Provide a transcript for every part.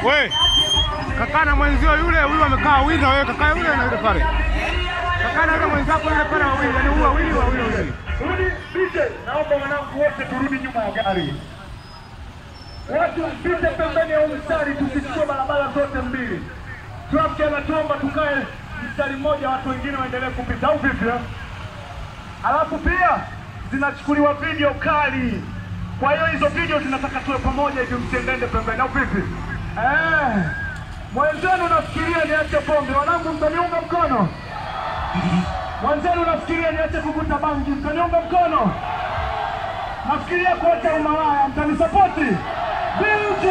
We, kakaa na mwenzio yule, huyu amekaa winda, wewe kakaa yule na yule pale. Kakaa na yule mwenzako yule pale wawili, yani huyu wawili wawili wawili. Rudi DJ, naomba wanangu wote turudi nyuma ya gari. Watu mpite pembeni ya huu mstari, tusichukue barabara zote mbili. Trafiki anatuomba tukae mstari mmoja, watu wengine waendelee kupita, au vipi? eh? Alafu pia zinachukuliwa video kali, kwa hiyo hizo video zinataka tuwe pamoja hivi, msiendende pembeni, au vipi? Eh, mwenzenu nafikiria niache pombe, wanangu, mtaniunga mkono? Mwenzenu nafikiria niache kuvuta bangi, mtaniunga mkono? Nafikiria kuacha umalaya, mtanisapoti? DJ!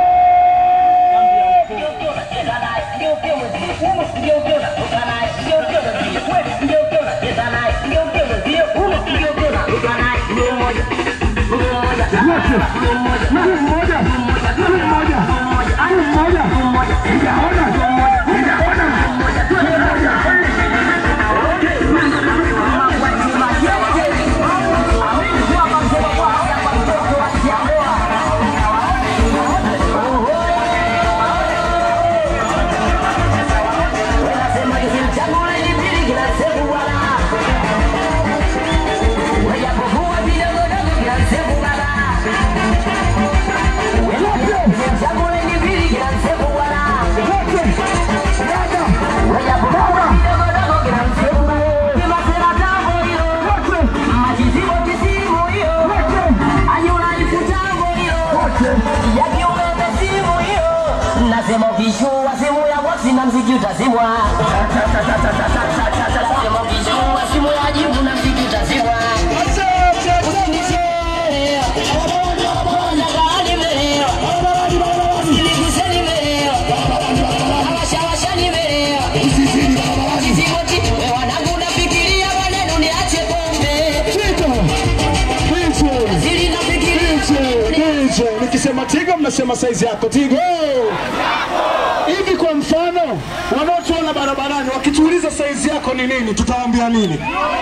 Nasema ukishua simu ya bosi na mziki utazimwa. Nasema ukishua simu ya jibu na mziki utazimwa. Usinichere. Nataka nimelewa. Usiniguse nimelewa. Awashawasha nimelewa. Kiziboti, we wanangu nafikiria maneno niache pombe. Zili nafikiria Nikisema Tigo mnasema saizi yako Tigo. Hivi kwa mfano, wanaotuona barabarani wakituuliza saizi yako ni nini, tutawaambia nini?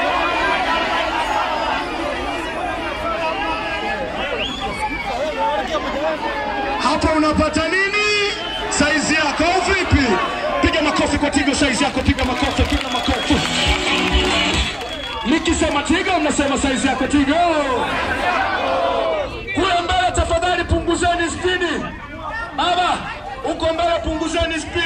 Hapa unapata nini? Saizi yako au vipi? Piga makofi kwa Tigo, saizi yako, piga makofi, piga makofi. Nikisema Tigo mnasema saizi yako Tigo. Kule mbele tafadhali punguzeni spidi. Baba, uko mbele punguzeni spidi.